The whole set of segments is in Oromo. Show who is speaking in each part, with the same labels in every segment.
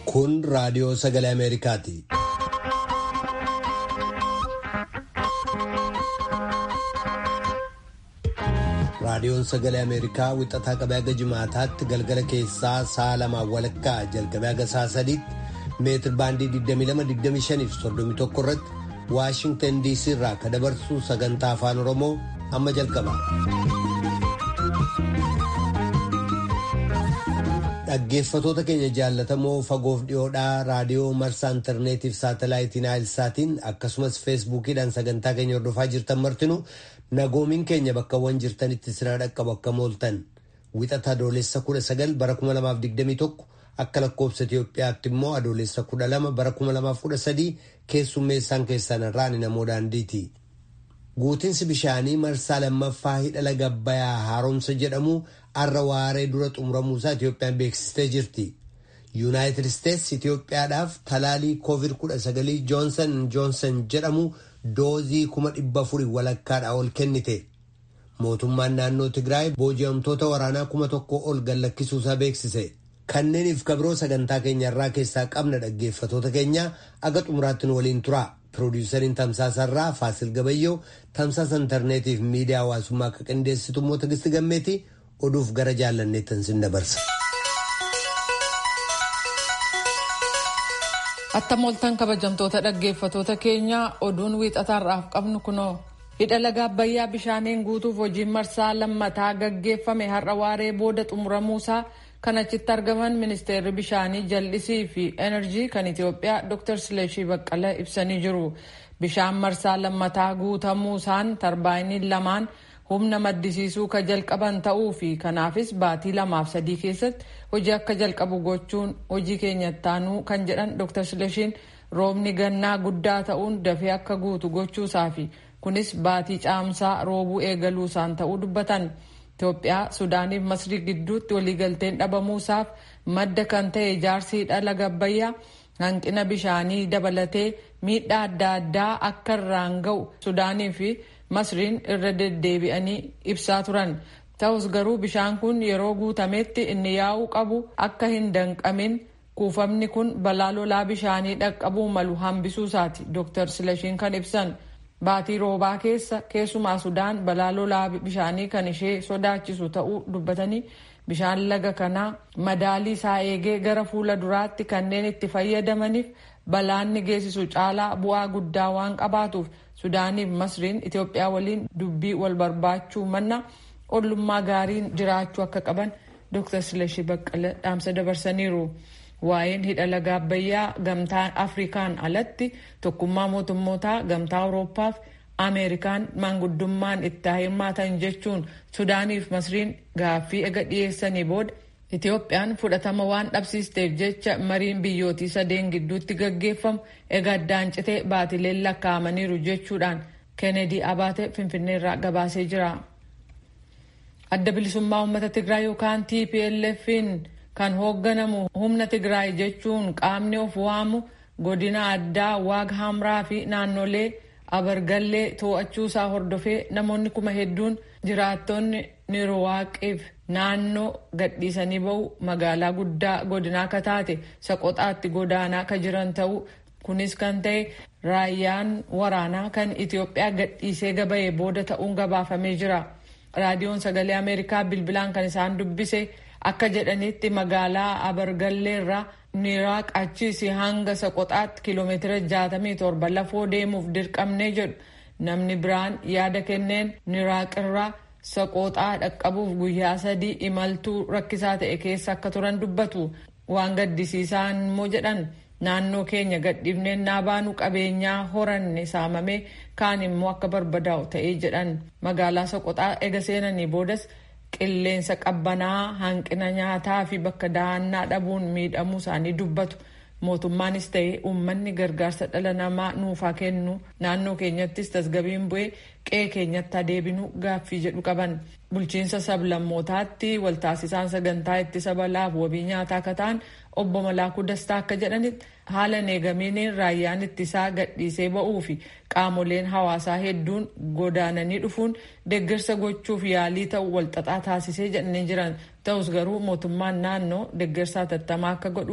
Speaker 1: Kun raadiyoo sagalee Ameerikaati. Raadiyoon sagalee Ameerikaa wixataa qabee haga jimaataatti galgala keessaa sa'a lamaan walakkaa jalqabee haga sa'a sadiitti meetir baandii 22-25 fi 31 irratti Waashingtan DC irraa kan dabarsu sagantaa afaan Oromoo amma jalqaba. Dhaggeeffatoota keenya jaallatamoo fagoof dhiyoodhaa raadiyoo marsaa intarneetiif saatalaayitiin naayilsaatiin akkasumas feesbuukiidhaan sagantaa keenya hordofaa jirtan martinu nagoomiin keenya bakkawwan jirtanitti sirna dhaqqabu akka mooltan wixata adoolessa 19 bara 2021 akka lakkoobsa Itoophiyaatti immoo adoolessa 12 bara 2013 keessummeessaan keessan irraan namoo daandiiti. Guutinsi bishaanii marsaa lammaffaa hidha laga Abbayyaa haaromsa jedhamu har'a waaree dura xumuramuusaa Itoophiyaan beeksistee jirti. Yuunaayitid Isteetsi Itoophiyaadhaaf talaalii COVID-19 Joonsan Joonsan jedhamu doozii kuma dhibba afurii walakkaadhaa ol kennite. Mootummaan naannoo Tigraay booji'amtoota waraanaa kuma tokko ol gallakkisuusaa beeksise. Kanneeniif kabiroo sagantaa keenya irraa keessaa qabna dhaggeeffatoota keenya aga xumuraatti nu waliin tura. Piroodyusariin Tamsaasarraa Faasil Gabayyoo tamsaasa intarneetiif miidiyaa hawaasummaa akka qindeessitu immoo Tigisti Gammeeti oduuf gara jaallanneettan sin dabarsa.
Speaker 2: Attam ooltan kabajamtoota dhaggeeffatoota keenya oduun wiixataarraaf qabnu kunoo. Hidha laga Abbayyaa bishaaniin guutuuf hojiin marsaa lammataa gaggeeffame har'a waaree booda xumuramuusaa kan achitti argaman ministeerri bishaanii jal'isii fi enerjii kan Itoophiyaa Dr. Sileeshii Baqqala ibsanii jiru. Bishaan marsaa lammataa guutamuusaan tarbaayiniin lamaan humna maddisiisuu ka jalqaban ta'uu fi kanaafis baatii lamaaf sadii keessatti hojii akka jalqabu gochuun hojii keenyattaanuu kan jedhan Dr. Sileeshiin roobni gannaa guddaa ta'uun dafee akka guutu gochuusaa fi kunis baatii caamsaa roobuu eegaluusaan ta'uu dubbatan. Itoophiyaa Sudaaniif Masrii gidduutti waliigalteen dhabamuusaaf madda kan ta'e ijaarsi hidha laga Abbayyaa hanqina bishaanii dabalatee miidhaa adda addaa akka irraan ga'u Sudaanii fi Masriin irra deddeebi'anii ibsaa turan. Ta'us garuu bishaan kun yeroo guutametti inni yaa'uu qabu akka hin danqamin kuufamni kun balaa lolaa bishaanii dhaqqabuu malu hambisuusaati Dr. Silashiin kan ibsan. Baatii roobaa keessa keessumaa Sudaan balaa lolaa bishaanii kan ishee sodaachisu ta'uu dubbatanii bishaan laga kanaa madaalii isaa eegee gara fuula duraatti kanneen itti fayyadamaniif balaanni geessisu caalaa bu'aa guddaa waan qabaatuuf Sudaaniif Masriin Itoophiyaa waliin dubbii wal barbaachuu manna ollummaa gaariin jiraachuu akka qaban Dr. Silashii Baqqala dhaamsa dabarsaniiru. Waa'een hidha laga Abbayyaa gamtaa Afrikaan alatti tokkummaa mootummootaa gamtaa Awurooppaa fi Ameerikaan maanguddummaan itti hirmaatan jechuun Sudaaniif Masriin gaaffii ega dhiyeessanii booda Itoophiyaan fudhatama waan dhabsiisteef jecha mariin biyyootii sadeen gidduutti gaggeeffamu ega addaan citee baatileen lakkaa'amaniiru jechuudhaan Kennedy Abaate Finfinneerraa gabaasee jira. Adda bilisummaa uummata Tigraay yookaan TPLF'n kan hoogganamu humna Tigraay jechuun qaamni of waamu godina addaa Waag Hamraa fi naannolee Abargallee to'achuusaa hordofee namoonni kuma hedduun jiraattonni Nirwaaqiif naannoo gadhiisanii bahu magaalaa guddaa godinaa akka taate Soqoxaatti godaanaa ka jiran ta'uu kunis kan ta'e raayyaan waraanaa kan Itoophiyaa gadhiisee gabaye booda ta'uun gabaafamee jira. Raadiyoon sagalee Ameerikaa bilbilaan kan isaan dubbise akka jedhanitti magaalaa abargalleerraa niraaq achiis hanga soqoxaatti kiiloomeetira 67 lafoo deemuuf dirqamnee jedhu namni biraan yaada kenneen niraaqirraa soqoxaa dhaqqabuuf guyyaa sadii imaltuu rakkisaa ta'e keessa akka turan dubbatu waan gaddisiisaan immoo jedhan naannoo keenya gadhiifnee naabaanuu qabeenyaa horanne saamamee kaan immoo akka barbadaa'u ta'ee jedhan magaalaa soqoxaa ega seenanii boodas qilleensa qabbanaa hanqina nyaataa fi bakka dahannaa dhabuun miidhamuu isaanii dubbatu mootummaanis ta'e uummanni gargaarsa dhala namaa nuufaa kennu naannoo keenyattis tasgabiin bu'ee qe'ee keenyatti adeebinu gaaffii jedhu qaban bulchiinsa sablammootaatti waltaasisaan sagantaa ittisa balaaf wabii nyaataa akka ta'an obbo Malaakuu Dastaa akka jedhanitti haala neegamiiniin raayyaan ittisaa gadhiisee ba'uu fi qaamoleen hawaasaa hedduun godaananii dhufuun deeggarsa gochuuf yaalii ta'u walxaxaa taasisee jedhanii jiran ta'us garuu mootummaan naannoo deeggarsa hatattamaa akka godhuuf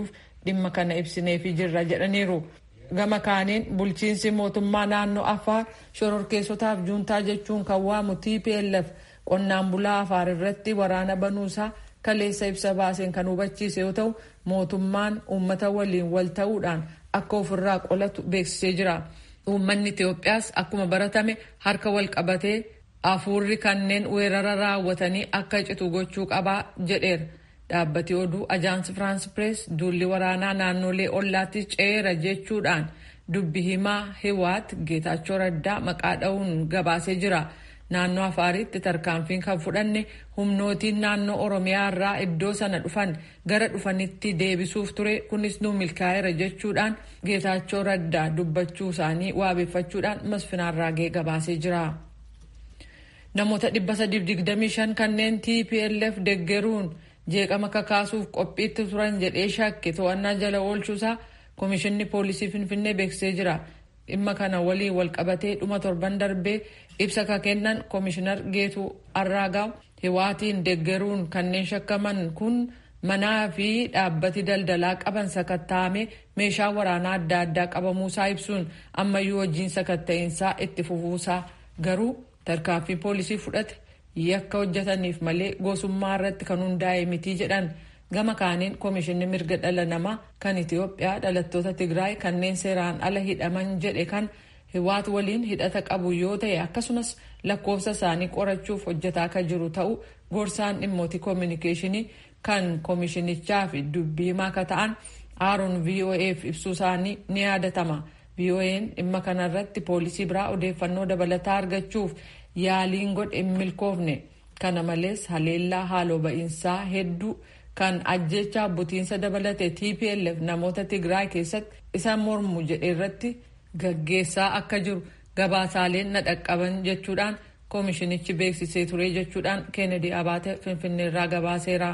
Speaker 2: dhimma kana ibsineefii jirra jedhaniiru. Gama kaaniin bulchiinsi mootummaa naannoo Affaar shororkeessotaaf juuntaa jechuun kan waamu TPLF qonnaan bulaa Affaar irratti waraana banuusaa kaleessa ibsa baaseen kan hubachiise yoo ta'u mootummaan uummata waliin wal ta'uudhaan akka ofirraa qolatu beeksisee jira. Uummanni Itoophiyaas akkuma baratame harka wal qabatee hafuurri kanneen weerara raawwatanii akka citu gochuu qabaa jedheera. Dhaabbati oduu Ajaansi Firaans Pirees duulli waraanaa naannolee ollaatti ceera jechuudhaan dubbi himaa Hiwaat Geetaachoo Raddaa maqaa dha'uun gabaasee jira. Naannoo Afaaritti tarkaanfiin kan fudhanne humnootiin naannoo Oromiyaa irraa iddoo sana dhufan gara dhufanitti deebisuuf ture kunis nu milkaa'eera jechuudhaan Geetaachoo Raddaa dubbachuu isaanii waabeeffachuudhaan Masfinaarraagee gabaasee jira. Namoota 325 kanneen TPLF deggeruun jeeqama kakaasuuf qophiitti turan jedhee shakke to'annaa jala oolchuusaa Komishinni Poolisii Finfinnee beeksisee jira. Dhimma kana waliin wal qabatee dhuma torban darbee ibsa ka kennan Komishinar Geetuu Arraagaaw Hiwaatiin deggeruun kanneen shakkaman kun manaa fi dhaabbati daldalaa qaban sakatta'ame meeshaa waraanaa adda addaa qabamuusaa ibsuun ammayyuu hojiin sakatta'insaa itti fufuusaa garuu tarkaanfii poolisii fudhate yakka hojjetaniif malee gosummaa irratti kan hundaa'e mitii jedhan gama kaaniin koomishinni mirga dhala namaa kan itiyoophiyaa dhalattoota tigraay kanneen seeraan ala hidhaman jedhe kan hiwaat waliin hidhata qabu yoo ta'e akkasumas lakkoofsa isaanii qorachuuf hojjetaa akka jiru ta'u gorsaan dhimmoota koominikeeshinii kan koomishinichaa fi dubbii himaa akka ta'an aaroon voaf ibsuu isaanii ni yaadatama vo'n dhimma kanarratti poolisii biraa odeeffannoo dabalataa argachuuf yaaliin godhe hin milkoofne kana malees haleellaa haaloo ba'iinsaa hedduu kan ajjechaa butiinsa dabalate tplf namoota tigraay keessatti isa mormu jedhe irratti gaggeessaa akka jiru gabaasaaleen na dhaqqaban jechuudhaan koomishinichi beeksisee ture jechuudhaan keenedi abaate finfinneerraa gabaaseera.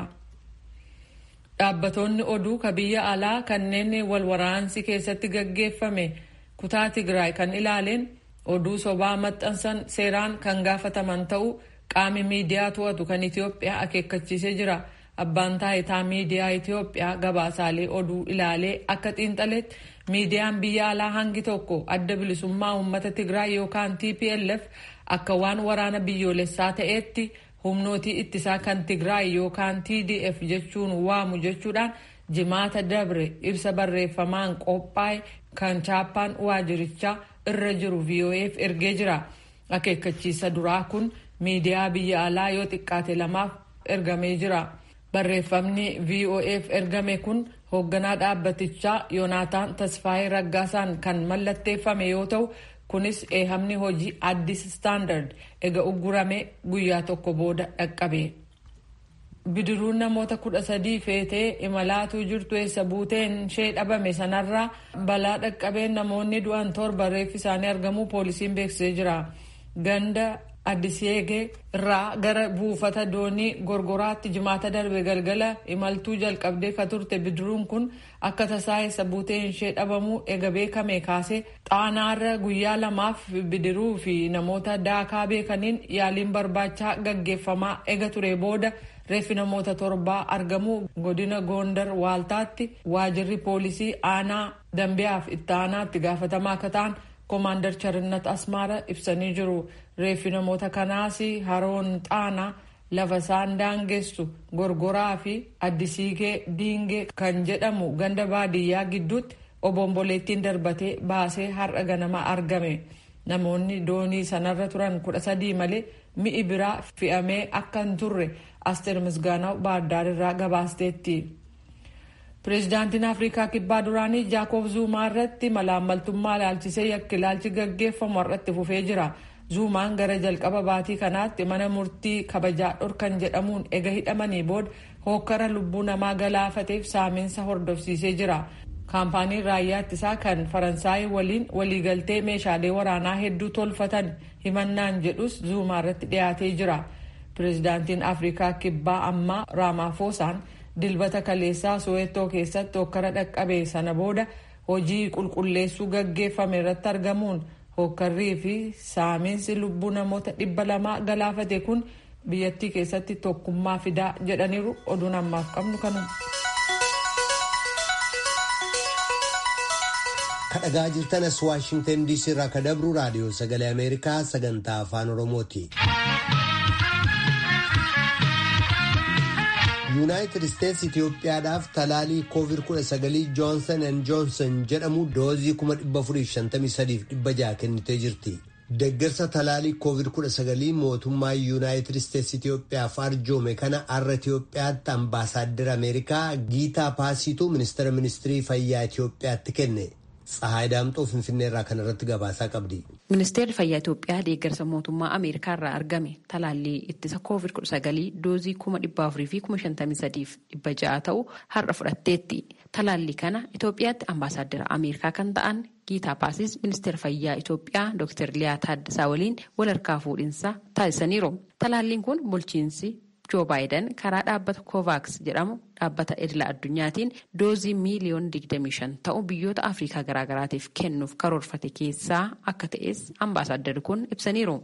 Speaker 2: dhaabbatoonni oduu ka biyya alaa kanneen wal waraansi keessatti gaggeeffame kutaa tigraay kan ilaaleen oduu sobaa maxxansan seeraan kan gaafataman ta'uu qaami miidiyaa to'atu kan itiyoophiyaa akeekkachiisee jira. abbaan taayitaa miidiyaa itiyoophiyaa gabaasaalee oduu ilaalee akka xiinxaletti miidiyaan biyya alaa hangi tokko adda bilisummaa uummata tigraay yookaan tplf akka waan waraana biyyoolessaa ta'eetti humnootii ittisaa kan tigraay yookaan tdf jechuun waamu jechuudhaan jimaata dabre ibsa barreeffamaan qophaa'e kan chaappaan waajirichaa irra jiru vof ergee jira akeekkachiisa duraa kun miidiyaa biyya alaa yoo xiqqaate lamaaf ergamee jira. barreeffamni vof ergame kun hoogganaa dhaabbatichaa yoonaataan tasfaayee raggaasaan kan mallatteeffame yoo ta'u kunis eehamni hojii addis staandard ega uggurame guyyaa tokko booda dhaqqabe. bidiruun namoota kudha sadii feetee imalaatuu jirtu eessa buuteen ishee dhabame sanarraa balaa dhaqqabeen namoonni du'an torba reeffi isaanii argamuu poolisiin beeksisee jira. ganda addisyeegee irraa gara buufata doonii gorgoraatti jimaata darbe galgala imaltuu jalqabdee ka turte bidiruun kun akka tasaa eessa buuteen ishee dhabamuu ega beekame kaasee xaanaarra guyyaa lamaaf bidiruu fi namoota daakaa beekaniin yaaliin barbaachaa gaggeeffamaa ega ture booda reeffi namoota torbaa argamuu godina goondar waaltaatti waajirri poolisii aanaa dambiyaaf itti aanaatti gaafatamaa akka ta'an koomaandar charinnat asmaara ibsanii jiru reeffi namoota kanaas haroon xaanaa lafa isaan daangessu gorgoraa fi addisiigee diingee kan jedhamu ganda baadiyyaa gidduutti obomboleettiin darbatee baasee har'a ganama argame namoonni doonii sanarra turan kudha sadii malee mi'i biraa fe'amee akka hin turre asteer misgaanaw baardaarirraa gabaasteetti. pireezidaantiin afrikaa kibbaa duraanii jaakob zuumaa irratti malaammaltummaa ilaalchisee yakki ilaalchi gaggeeffamu har'atti fufee jira zuumaan gara jalqaba baatii kanaatti mana murtii kabajaa dhorkan jedhamuun ega hidhamanii booda hookkara lubbuu namaa galaafateef saamiinsa hordofsiisee jira kaampaaniin raayyaa ittisaa kan faransaay waliin waliigaltee meeshaalee waraanaa hedduu tolfatan himannaan jedhus zuumaa irratti dhiyaatee jira pireezidaantiin afrikaa kibbaa ammaa raamaafoosaan dilbata kaleessaa sowettoo keessatti hokkara dhaqqabe sana booda hojii qulqulleessuu gaggeeffame irratti argamuun hokkarrii fi saamiinsi lubbuu namoota dhibba lamaa galaafate kun biyyattii keessatti tokkummaa fidaa jedhaniiru oduun ammaaf qabnu kanuma.
Speaker 1: kadhagaa jirtanas waashingtan diisii irraa ka dabru raadiyoo sagalee ameerikaa sagantaa afaan oromooti. yuunaayitid isteetsi itiyoophiyaadhaaf talaalii koovid 19 joonsan and joonsan jedhamu doozii 453,600 kennitee jirti. Deeggarsa talaalii koovid 19 mootummaa yuunaayitid isteetsi itiyoophiyaaf arjoome kana har'a itiyoophiyaatti ambaasaaddara ameerikaa giitaa paasiituu ministeera ministirii fayyaa itiyoophiyaatti kenne. Tsahaay Daamxoo Finfinnee irraa kan irratti gabaasaa qabdi.
Speaker 3: Ministeerri Fayyaa Itoophiyaa deeggarsa mootummaa Ameerikaa irraa argame talaallii ittisa COVID-19 doozii 453,600 ta'u har'a fudhatteetti. Talaallii kana Itoophiyaatti ambaasaaddara Ameerikaa kan ta'an Giitaa Paasis ministeera fayyaa Itoophiyaa Dr. Liyaa Taaddasaa waliin wal harkaa fuudhinsa taasisaniiru. Talaalliin kun bulchiinsi Joo Baayiden karaa dhaabbata Kovaaks jedhamu dhaabbata idila addunyaatiin doozii miiliyoona 25 ta'u biyyoota Afrikaa garaagaraatiif kennuuf karoorfate keessaa akka ta'es ambaasaaddari kun ibsaniiru.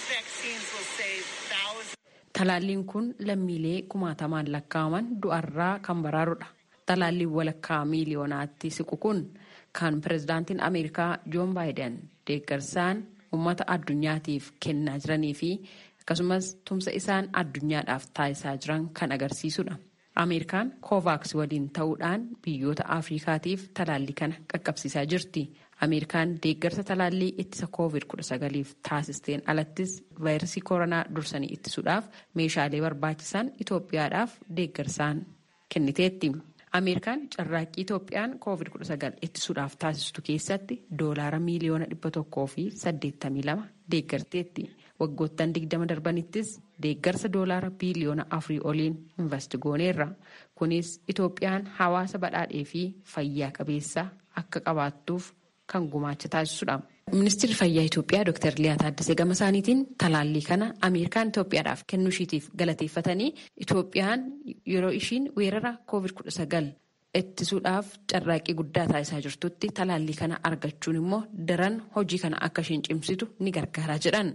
Speaker 3: Talaalliin kun lammiilee kumaatamaan lakkaa'aman du'arraa kan baraarudha. Talaalliin walakkaa miiliyoonaatti siqu kun kan pirezidaantiin Ameerikaa Joon Baayiden deeggarsaan uummata addunyaatiif kennaa jiranii fi akkasumas tumsa isaan addunyaadhaaf taasisaa jiran kan agarsiisudha. Ameerikaan Kovaaks waliin ta'uudhaan biyyoota Afrikaatiif talaallii kana qaqqabsiisaa jirti. Ameerikaan deeggarsa talaallii ittisa COVID-19f taasisteen alattis vaayirasii koronaa dursanii ittisuudhaaf meeshaalee barbaachisan Itoophiyaadhaaf deeggarsaan kenniteetti. Ameerikaan carraaqqii Itoophiyaan COVID-19 ittisuudhaaf taasistu keessatti doolaara miiliyoona dhibba tokkoo fi saddeettamii lama deeggarteetti. Waggoottan digdama darbanittis deeggarsa doolaara biiliyoona afurii oliin investi gooneerra. Kunis Itoophiyaan hawaasa badhaadhee fi fayyaa qabeessa akka qabaattuuf kan gumaacha taasisudha. Ministeerri fayyaa Itoophiyaa Dr. Liyaa Taaddasee gama isaaniitiin talaallii kana Ameerikaan Itoophiyaadhaaf kennuu ishiitiif galateeffatanii Itoophiyaan yeroo ishiin weerara COVID-19 ittisuudhaaf carraaqqii guddaa taasisaa jirtutti talaallii kana argachuun immoo daran hojii kana akka isheen cimsitu ni gargaara jedhan.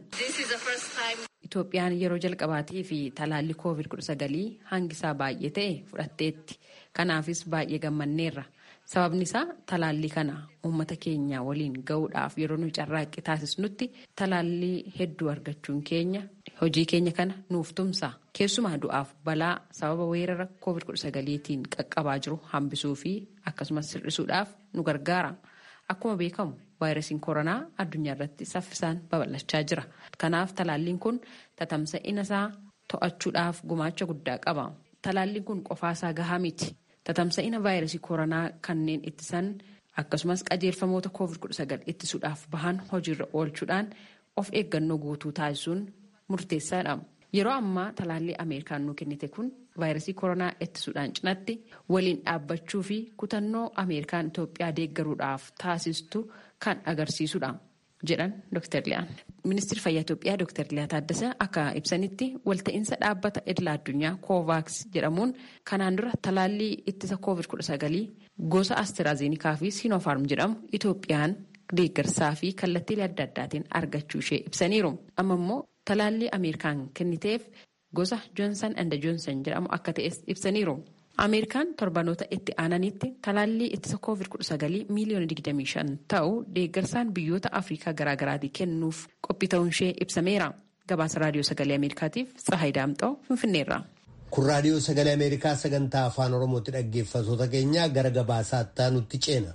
Speaker 3: Itoophiyaan yeroo jalqabaatii fi talaallii COVID-19 hangisaa baay'ee ta'e fudhatteetti. Kanaafis baay'ee gammanneerra. Sababni isaa talaallii kana uummata keenya waliin gahuudhaaf yeroo nuyi carraaqqii taasisnutti talaallii hedduu argachuun keenya hojii keenya kana nuuf tumsa. Keessumaa du'aaf balaa sababa weerara COVID-19tiin qaqqabaa jiru hambisuu fi akkasumas sirrisuudhaaf nu gargaara. Akkuma beekamu vaayirasiin koronaa addunyaa irratti saffisaan babal'achaa jira. Kanaaf talaalliin kun tatamsa'ina isaa to'achuudhaaf gumaacha guddaa qaba. Talaalliin kun qofaasaa gahaa miti. Tatamsa'ina vaayirasii koronaa kanneen ittisan akkasumas qajeelfamoota COVID-19 ittisuudhaaf bahan hojiirra oolchuudhaan of eeggannoo guutuu taasisuun murteessaadha. Yeroo ammaa talaallii Ameerikaan nuu kennite kun vaayirasii koronaa ittisuudhaan cinatti waliin dhaabbachuu fi kutannoo Ameerikaan Itoophiyaa deeggaruudhaaf taasistu kan agarsiisudha. jedhan Dr. Liyaan. Ministeerri Fayyaa Itoophiyaa Dr. Liyaa Taaddasaa akka ibsanitti walta'iinsa dhaabbata idila addunyaa Kovaaks jedhamuun kanaan dura talaallii ittisa COVID-19 gosa Asteraazeenikaa fi Sinopharm jedhamu Itoophiyaan deeggarsaa fi kallattiilee adda addaatiin argachuu ishee ibsaniiru. Amma immoo talaallii Ameerikaan kenniteef gosa Joonsan and Joonsan jedhamu akka ta'es ibsaniiru. Ameerikaan torbanoota itti aananitti talaallii ittisa COVID-19 miiliyoona 25 ta'u deeggarsaan biyyoota Afrikaa garaagaraatii kennuuf qophii ta'uun ishee ibsameera. Gabaasa Raadiyoo Sagalee Ameerikaatiif Tsahaay Daamxoo Finfinneerra.
Speaker 1: Kun Raadiyoo Sagalee Ameerikaa sagantaa Afaan Oromootti dhaggeeffattoota keenya gara gabaasaa nutti ceena.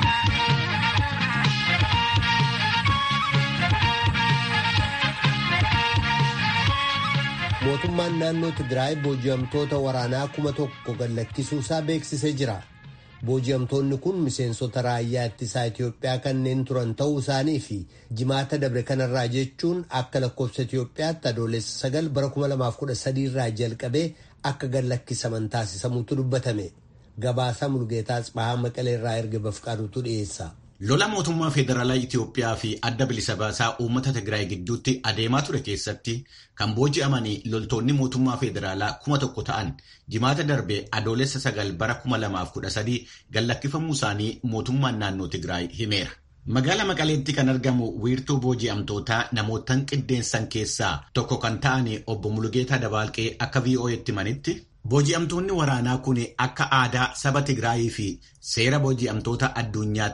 Speaker 1: mootummaan naannoo Tigraay booji'amtoota waraanaa kuma tokko gallakkisuusaa beeksisee jira. Booji'amtoonni kun miseensota raayyaa ittisaa Itoophiyaa kanneen turan ta'uu isaanii fi jimaata dabre kanarraa jechuun akka lakkoofsa Itoophiyaatti adoolessa sagal bara 2013 irraa jalqabee akka gallakkisaman taasisamuutu dubbatame. Gabaasaa Mulgeetaa Tsibahaa Maqalee irraa erga bafqaaduutu dhiyeessa.
Speaker 4: Lola mootummaa federaalaa Itoophiyaa fi adda bilisa baasaa uummata Tigraay gidduutti adeemaa ture keessatti kan booji'amanii loltoonni mootummaa federaalaa kuma tokko ta'an jimaata darbe adoolessa sagal bara kuma lamaaf kudha sadii gallakkifamuu isaanii mootummaan naannoo Tigraay himeera. Magaala Maqaleetti kan argamu wiirtuu booji'amtootaa namootaan qindeessan keessaa tokko kan ta'an obbo Mulugeetaa Dabaalqee akka VOA'tti himanitti Booji'amtoonni waraanaa kun akka aadaa saba Tigraayii fi seera booji'amtoota addunyaatiin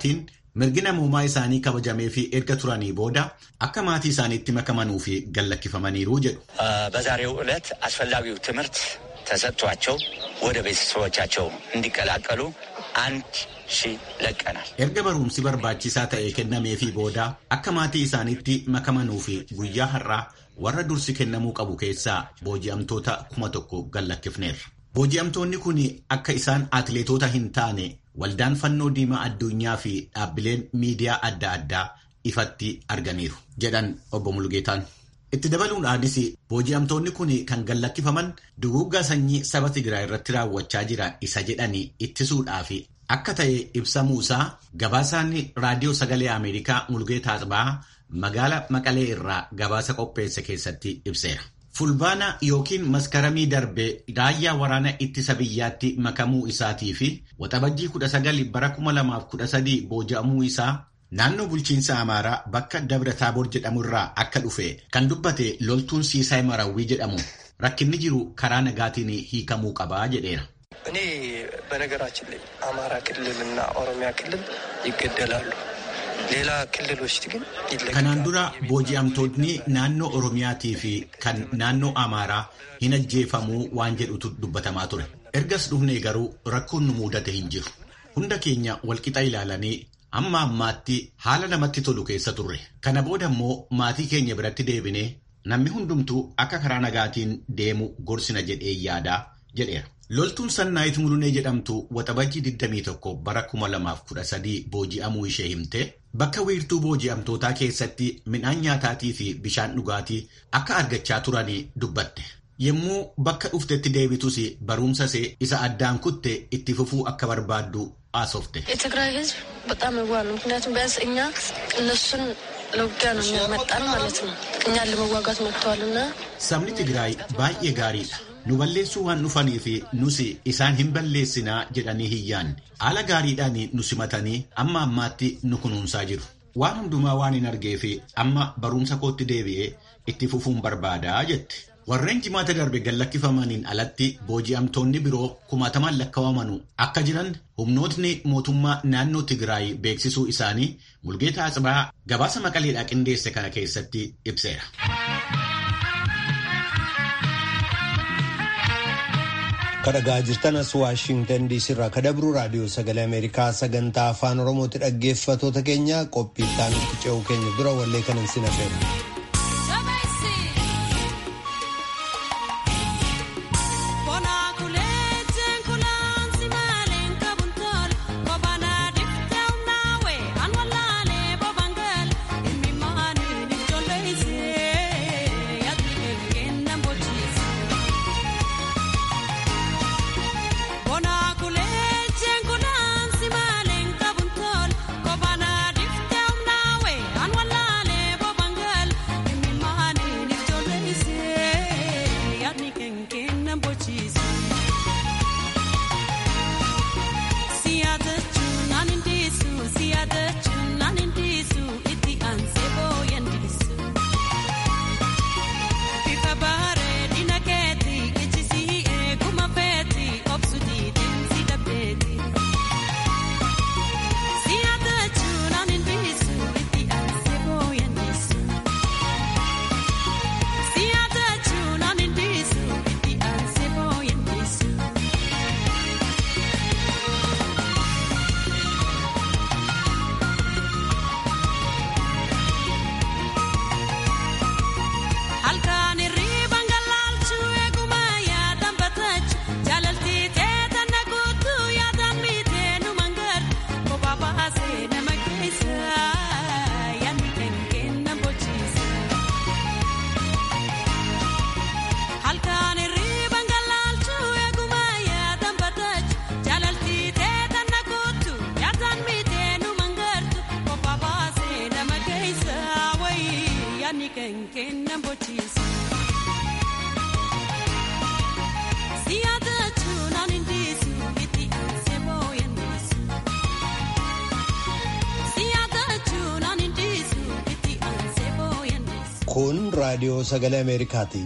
Speaker 4: mirgi namummaa isaanii kabajamee fi erga turanii booda akka maatii isaaniitti makamanuu fi gallakkifamaniiru jedhu.
Speaker 5: በዛሬው ዕለት አስፈላጊው ትምህርት ተሰጥቷቸው ወደ ቤተሰቦቻቸው እንዲቀላቀሉ አንድ ሺህ ለቀናል።
Speaker 4: erga barumsi barbaachisaa ta'e kennameefii booda akka maatii isaaniitti makamanuu fi guyyaa har'aa warra dursi kennamuu qabu keessaa booji'amtoota kuma tokko gallakkifneerra. Booji'amtoonni kun akka isaan atileetota hin taane waldaan fannoo diimaa addunyaa fi dhaabbileen miidiyaa adda addaa ifatti arganiiru jedhan obbo Mulgeetaan. Itti dabaluudhaanis booji'amtoonni kun kan gallakkifaman duguuggaa sanyii saba Tigraay irratti raawwachaa jiran isa jedhanii ittisuudhaaf akka ta'e ibsamuusaa gabaasaan raadiyoo sagalee Ameerikaa Mulgeetaa Asbaa magaala Maqalee irraa gabaasa qopheesse keessatti ibseera. Fulbaana yookiin maskaramii darbee raayyaa waraana ittisa biyyaatti makamuu isaatii fi waxabajjii 19 bara 2013 booji'amuu isaa naannoo bulchiinsa Amaaraa bakka Dabra Taaboor jedhamu irraa akka dhufe kan dubbate loltuun Siisaay Marawwii jedhamu rakkinni jiru karaa nagaatiin hiikamuu qabaa jedheera.
Speaker 6: እኔ በነገራችን ላይ አማራ ክልልና ኦሮሚያ ክልል ይገደላሉ። ሌላ ክልሎች ግን
Speaker 4: Kanaan dura booji'amtoonni naannoo Oromiyaatii fi kan naannoo Amaaraa hin ajjeefamuu waan jedhutu dubbatamaa ture. Ergas dhufnee garuu rakkoon nu mudate hin jiru. Hunda keenya walqixa ilaalanii amma ammaatti haala namatti tolu keessa turre. Kana booda immoo maatii keenya biratti deebinee namni hundumtuu akka karaa nagaatiin deemu gorsina jedhee yaadaa jedheera. Loltuun Sannaayit Mulunee jedhamtu waxabajjii 21 bara 2013 booji'amuu ishee himte bakka wiirtuu booji'amtootaa keessatti midhaan nyaataatii fi bishaan dhugaatii akka argachaa turanii dubbatte. Yommuu bakka dhuftetti deebitus barumsa see isa addaan kutte itti fufuu akka barbaaddu haasofte.
Speaker 7: የትግራይ ህዝብ በጣም የዋህ ነው። ምክንያቱም ቢያንስ እኛ እነሱን ለውጊያ ነው የሚያመጣን ማለት ነው። እኛን ለመዋጋት መጥተዋልና
Speaker 4: Sabni Tigraay baay'ee gaariidha. Nu balleessuu waan dhufanii fi nus isaan hin balleessinaa jedhanii hin yaanne. Haala gaariidhaan nu simatanii amma ammaatti nu kunuunsaa jiru. Waan hundumaa waan hin argee fi amma barumsa kootti deebi'ee itti fufuun barbaadaa jette. Warreen jimaata darbe gallakkifamaniin alatti booji'amtoonni biroo kumaatamaan lakkaawamanu akka jiran humnootni mootummaa naannoo Tigraay beeksisuu isaanii Mulgeetaa Atsibaa gabaasa maqaleedhaa qindeesse kana keessatti ibseera.
Speaker 1: kadhagaa jirtan as waashingtan diisii irraa kadabru raadiyoo sagalee ameerikaa sagantaa afaan oromooti dhaggeeffatoota keenya qophii itti ce'uu keenya dura wallee kanan sin affeera. Kun raadiyoo sagalee Ameerikaati.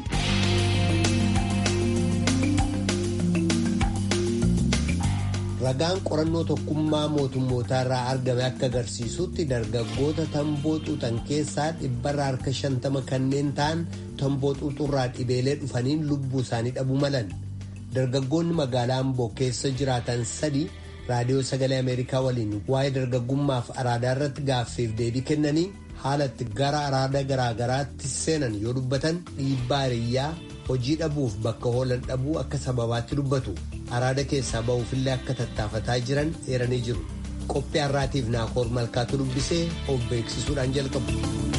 Speaker 1: ragaan qorannoo tokkummaa mootummootaa irraa argame akka agarsiisutti dargaggoota tamboo xuuxan keessaa dhibbarra harka shantama kanneen ta'an tamboo xuuxurraa dhibeelee dhufaniin lubbuu isaanii dhabuu malan dargaggoonni magaalaa amboo keessa jiraatan sadii raadiyoo sagalee ameerikaa waliin waa'ee dargaggummaaf araadaa irratti gaaffiif deebii kennanii haalatti gara araada garaagaraatti seenan yoo dubbatan dhiibbaa hiriyyaa hojii dhabuuf bakka oolan dhabuu akka sababaatti dubbatu araada keessaa ba'uufillee akka tattaafataa jiran eeranii jiru qophii har'aatiif naakoor malkaatu dubbisee of beeksisuudhaan jalqabu.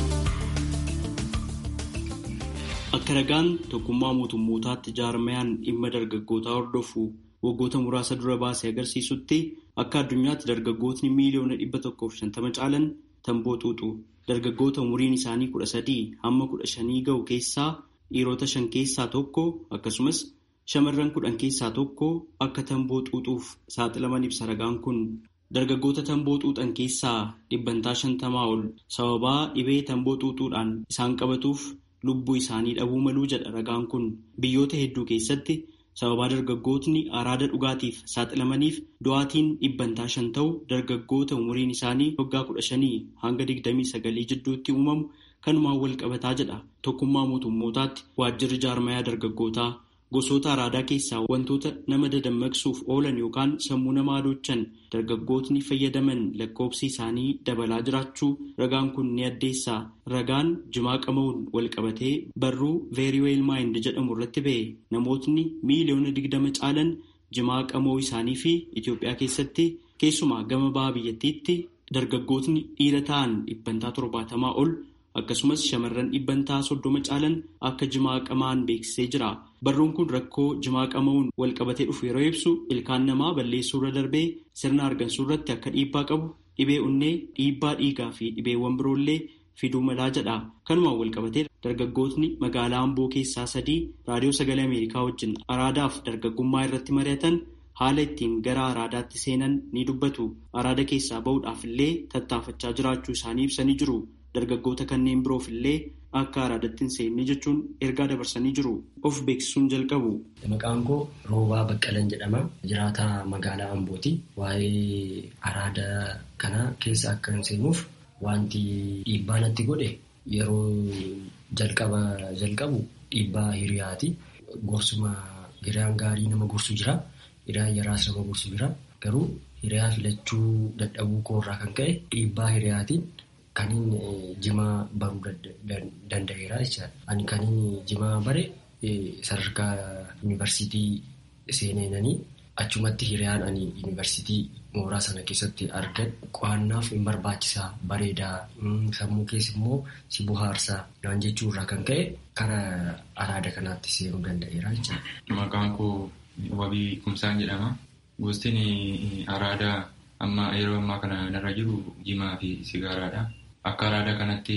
Speaker 8: akka ragaan tokkummaa mootummootaatti jaarmayaan dhimma dargaggootaa hordofu waggoota muraasa dura baasee agarsiisutti akka addunyaatti dargaggootni miiliyoona dhibba tokkoof shantama caalan tamboo xuuxu dargaggoota umuriin isaanii kudha sadii hamma kudha shanii ga'u keessaa dhiirota shan keessaa tokko akkasumas shamarran kudhan keessaa tokko akka tamboo xuuxuuf saaxilaman ibsa ragaan kun dargaggoota tamboo xuuxan keessaa dhibbantaa shantamaa ol sababaa dhibee tamboo xuuxuudhaan isaan qabatuuf lubbuu isaanii dhabuu maluu jedha ragaan kun biyyoota hedduu keessatti sababaa dargaggootni araada dhugaatiif saaxilamaniif du'aatiin dhibbantaa shan ta'u dargaggoota umuriin isaanii waggaa kudha shanii hanga digdamii sagalii jidduutti uumamu kanumaan wal qabataa jedha tokkummaa mootummootaatti waajjirri jaarmayaa dargaggootaa gosoota araadaa keessaa wantoota nama dadammaqsuuf oolan yookaan sammuu nama adoochan dargaggootni fayyadaman lakkoobsi isaanii dabalaa jiraachuu ragaan kun ni addeessaa ragaan jimaa qama'uun wal qabatee barruu veeriweel maayind jedhamu irratti ba'e namootni miiliyoona digdama caalan jimaa qama'uu isaanii fi Itoophiyaa keessatti keessumaa gama baha biyyattiitti dargaggootni dhiira ta'an dhibbantaa torbaatamaa ol akkasumas shamarran dhibbantaa soddoma caalan akka jimaa qamaan beeksisee jira. Barruun kun rakkoo jimaa qama'uun wal qabatee dhufu yeroo ibsu ilkaan namaa balleessuurra darbee sirna argansuu irratti akka dhiibbaa qabu dhibee onnee dhiibbaa dhiigaa fi dhibeewwan biroollee fiduu malaa jedha. Kanumaan wal qabatee dargaggootni magaalaa Amboo keessaa sadii raadiyoo sagalee Ameerikaa wajjin araadaaf dargaggummaa irratti mari'atan haala ittiin gara araadaatti seenan ni dubbatu. Araada keessaa bahuudhaaf illee tattaafachaa jiraachuu isaanii ibsanii jiru. Dargaggoota kanneen biroof illee akka araadatti hin seenne jechuun ergaa dabarsanii jiru. Of beeksisuun jalqabu.
Speaker 9: Maqaan koo Roobaa Baqqalan jedhama. Jiraataa magaalaa Ambooti. Waa'ee araada kana keessa akka hin seenuuf wanti dhiibbaa natti godhe yeroo jalqaba jalqabu dhiibbaa hiriyaati. Gorsuma hiriyaan gaarii nama gorsu jira. Hiriyaan yaraas nama gorsu jira. Garuu hiriyaa filachuu dadhabuu koorraa kan ka'e dhiibbaa hiriyaatiin Kaniin jimaa baruu danda'eera jechaadha. Ani kaniin jimaa bare sadarkaa yuunivarsiitii seenanii achumatti hiriyaan ani yuunivarsiitii mooraa sana keessatti argan qo'annaaf hin barbaachisaa bareedaa sammuu keessa immoo si bohaarsaa naan jechuurraa kan ka'e kara araada kanaatti seenuu danda'eera jechaadha.
Speaker 10: Maqaan koo Wabii Kumsaan jedhama. Gostiin araadaa amma yeroo ammaa kana narra jiru jimaa fi sigaaraadha. Akka araada kanatti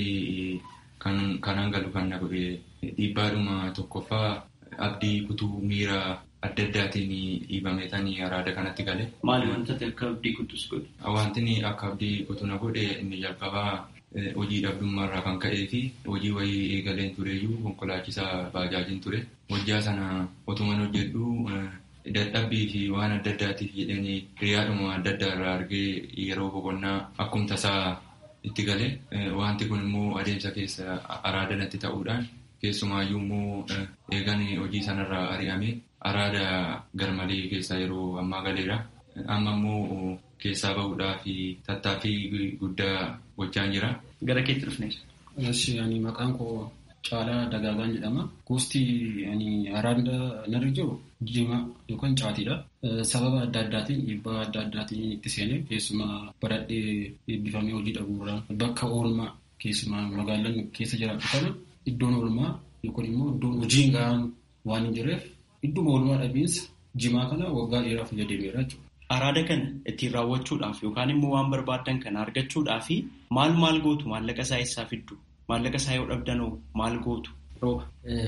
Speaker 10: kan galu kan na godhe dhiibbaadhuma tokkoffaa abdii kutuu miira adda addaatiin dhiibameetanii araada kanatti gale.
Speaker 8: Maali wanta akka abdii kutus godhe?
Speaker 10: Wanti akka abdii kutuu na godhe inni jalqabaa hojii dhabdummaarraa kan ka'ee fi hojii wayii eegaleen tureyyuu konkolaachisaa baajaajiin ture. Hojjaa sana otuman hojjedhu dadhabbii fi waan adda addaatiif jedhanii hiriyaadhuma adda addaa irraa argee yeroo boqonnaa akkuma tasaa itti galee wanti kun immoo adeemsa keessa araada natti ta'uudhaan keessumaayyuu immoo eegan hojii sanarraa ari'ame araada garmalee keessa yeroo ammaa galeera. Amma immoo keessaa bahuudhaa fi tattaaffii guddaa gochaan jira.
Speaker 8: Gara keetti dhufne.
Speaker 11: Ani maqaan koo Caalaa Dagaagaan jedhama. Gosti araada narra jiru jimaa yookaan caatiidha. Sababa adda addaatiin dhiibbaa adda addaatiin itti seenee keessumaa baradhee eebbifamee hojii dhabuurraa bakka oolmaa keessumaa magaalaan keessa jiraatu kana iddoon oolmaa yookaan immoo iddoon hojii gahaan waan hin jirreef idduma oolmaa dhabiinsa jimaa kana waggaa dheeraa fayyadameera jechuudha.
Speaker 8: Araada kana ittiin raawwachuudhaaf yookaan immoo waan barbaadan kana argachuudhaaf maal maal gootu maallaqa isaa eessaa fiddu? Maallaqa isaa yoo dhabdanoo maal gootu? Rooba.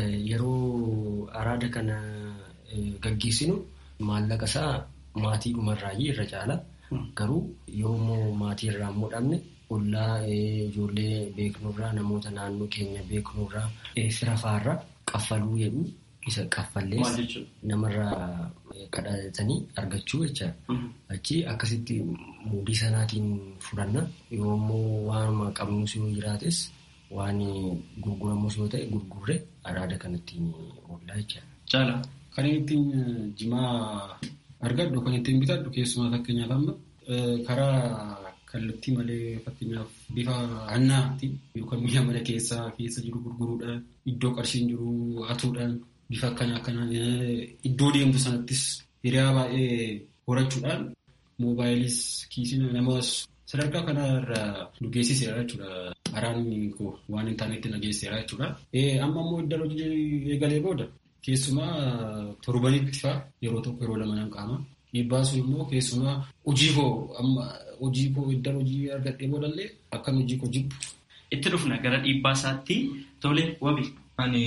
Speaker 9: Yeroo araada kana gaggeessinu maallaqa isaa maatii dhumarraayyii irra caala. Garuu yoommoo maatii irraa immoo dhabne ollaa ijoollee beeknurraa namoota naannoo keenya beeknurraa fira faarraa qaffaluu jedhu isa kaffallees namarraa kadhatanii argachuu jecha achi akkasitti muudii sanaatiin fudhanna yoo immoo waanuma qabnus yoo jiraates waan gurguramus yoo ta'e gurgurre araada kanattiin oollaa jecha.
Speaker 11: Caala kan ittiin jimaa argadhu kan ittiin bitadhu keessumaa fakkeenyaaf amma karaa kallattii malee fakkeenyaaf bifa hannaatti yookaan mi'a mana keessaa keessa jiru gurguruudhaan iddoo qarshiin jiru hatuudhaan bifa akkana akkana iddoo deemtu sanattis hiriyaa baay'ee horachuudhaan moobaayilis kiisiin namas sadarkaa kanarra nu geessiseera jechuudha. Araanni koo waan hin taanetti na geessiseera jechuudha. Amma immoo iddoo hojii eegalee booda keessumaa torbanitti fa'a yeroo tokko yeroo lama nan qaama. Dhiibbaa sun immoo keessumaa hojii koo amma hojii koo iddoo hojii argadhee boodallee akkan hojii koo jibbu.
Speaker 8: Itti dhufna gara dhiibbaa isaatti tole wabi.
Speaker 10: Ani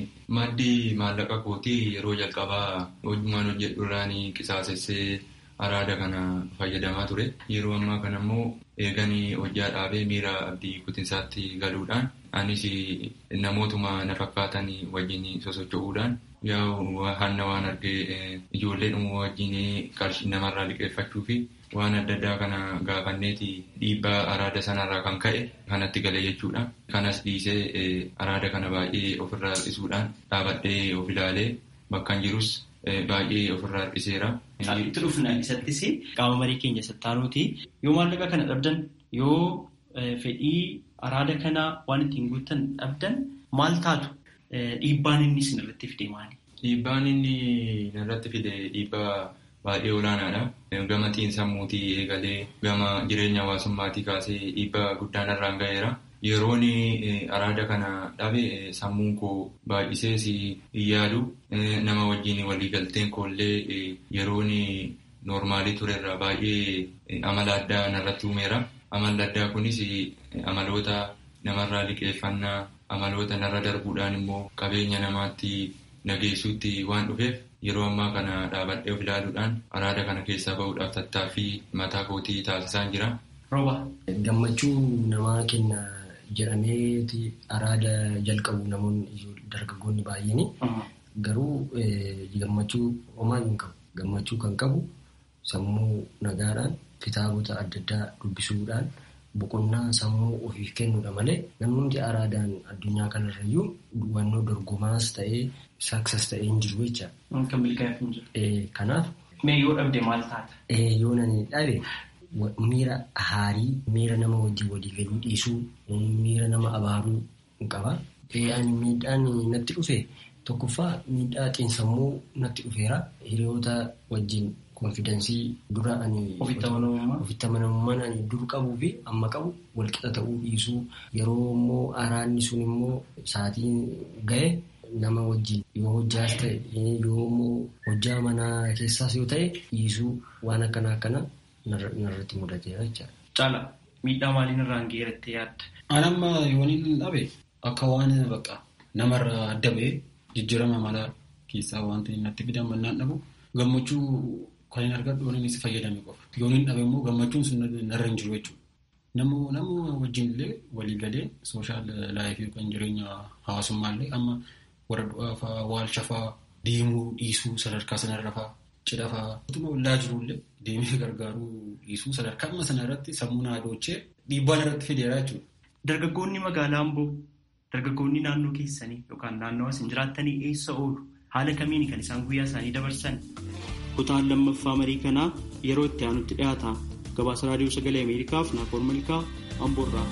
Speaker 10: maddii maallaqa kootii yeroo jalqabaa hojumaan hojjedhu irraan qisaasessee araada kana fayyadamaa ture. Yeroo ammaa kana immoo eeganii hojjaa dhaabee miira abdii kutinsaatti galuudhaan anis namootuma na fakkaatan wajjin sosocho'uudhaan yaa hanna waan argee ijoollee dhumuu wajjin qarshii namarraa liqeeffachuu fi waan adda addaa kana gaafanneeti dhiibbaa araada sanarraa kan ka'e kanatti gale jechuudha. Kanas dhiisee araada kana baay'ee ofirraa harkisuudhaan dhaabadhee of ilaalee bakka jirus baay'ee ofirraa harkiseera.
Speaker 8: Itti dhufna isattis qaama marii keenya sattaanuuti. Yoo maallaqa kana dhabdan yoo fedhii araada kana waan ittiin guuttan dhabdan maal taatu dhiibbaan inni sinirratti fide maali?
Speaker 10: Dhiibbaan inni narratti fide dhiibbaa baay'ee olaanaadha. Gama xiinsammuutii eegalee gama jireenya hawaasummaatii kaasee dhiibbaa guddaan irraan ga'eera. Yeroon araada kana dhabe sammuun koo baay'isees hin yaadu. Nama wajjin waliigalteen koollee yeroon noormaalii turerra baay'ee amala addaa narratti uumeera. Amalli addaa kunis amaloota namarraa liqeeffannaa, amaloota narra darbuudhaan immoo qabeenya namaatti nageessuutti waan dhufeef yeroo ammaa kana dhaabadhee of ilaaluudhaan araada kana keessaa bahuudhaaf tattaaffii mataa kootii taasisaan jira.
Speaker 8: Rooba.
Speaker 9: Gammachuu namaa kenna jedhameeti araada jalqabu namoonni dargaggoonni baay'een garuu gammachuu homaa hin qabu. Gammachuu kan qabu sammuu nagaadhaan kitaabota adda addaa dubbisuudhaan boqonnaa sammuu ofiif kennuudha malee namni araadaan addunyaa kanarrayyuu hubannoo dorgomaas ta'ee saksas ta'ee hin jiru jecha.
Speaker 8: Kan milkaa'eef hin jiru.
Speaker 9: Kanaaf.
Speaker 8: Mee yoo dhabde maal taata?
Speaker 9: Yoo nani dhabe miira haarii miira nama wajjin walii galuu dhiisuu miira nama abaaruu hin qaba. Ani miidhaan natti dhufe tokkoffaa miidhaa xiinsammuu natti dhufeera hiriyoota wajjin konfidensii dura ani ofitti amanamummaan ani dur qabuu fi amma qabu walqixa ta'uu dhiisuu yeroo immoo araanni sun immoo sa'aatiin ga'e nama wajjin yoo hojjaas ta'e yoo immoo hojjaa manaa keessaas yoo ta'e dhiisuu waan akkana akkana narratti mudateera jechaadha.
Speaker 8: Caala miidhaa maaliin irraan geerattee yaadda?
Speaker 11: An amma yoon hin dhabe akka waan bakka namarraa adda ba'ee jijjiirama mala keessaa wanti natti fidan mannaan dhabu gammachuu kan hin argadhu waan inni si fayyadame qofa. Yoon hin dhabe immoo gammachuun sun narra hin jiru jechuudha. Namu namu wajjin illee walii galee sooshaal laayifii yookaan jireenya hawaasummaa illee amma warra du'aa fa'aa waalcha fa'aa deemuu dhiisuu sadarkaa sanarra fa'aa cidha fa'aa. Utuma ollaa jiru illee deemee gargaaruu dhiisuu sadarkaa amma sana irratti sammuu naa doochee dhiibbaan irratti fideera jechuudha.
Speaker 8: Dargaggoonni magaalaa Amboo dargaggoonni naannoo keessanii yookaan naannoo isin jiraattanii eessa oolu? Haala kamiin kan isaan guyyaa isaanii dabarsan? Kutaan lammaffaa marii kanaa yeroo itti aanutti dhiyaata. Gabaasa Raadiyoo Sagalee Ameerikaaf Naakoor Malkaa Amboorraa.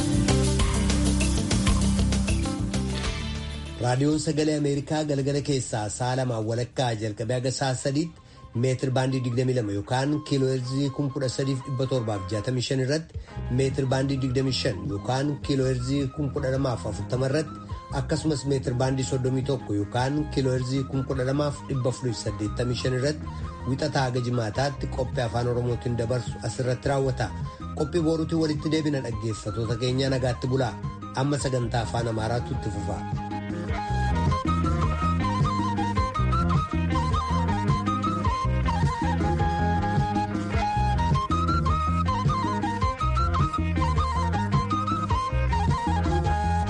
Speaker 1: Raadiyoon Sagalee Ameerikaa galgala keessaa sa'a lamaan walakkaa jalqabee haga sa'a sadiitti meetir baandii 22 yookaan kiiloo heerzii 13,765 irratti meetir baandii 25 yookaan kiiloo heerzii 1240 irratti akkasumas meetir baandii 31 yookaan kiiloo heerzii 12,485 irratti wixataa haga jimaataatti qophii afaan oromootiin dabarsu asirratti raawwata qophii booruutiin walitti deebina dhaggeeffatoota keenya nagaatti bulaa amma sagantaa afaan amaaraatu itti fufa.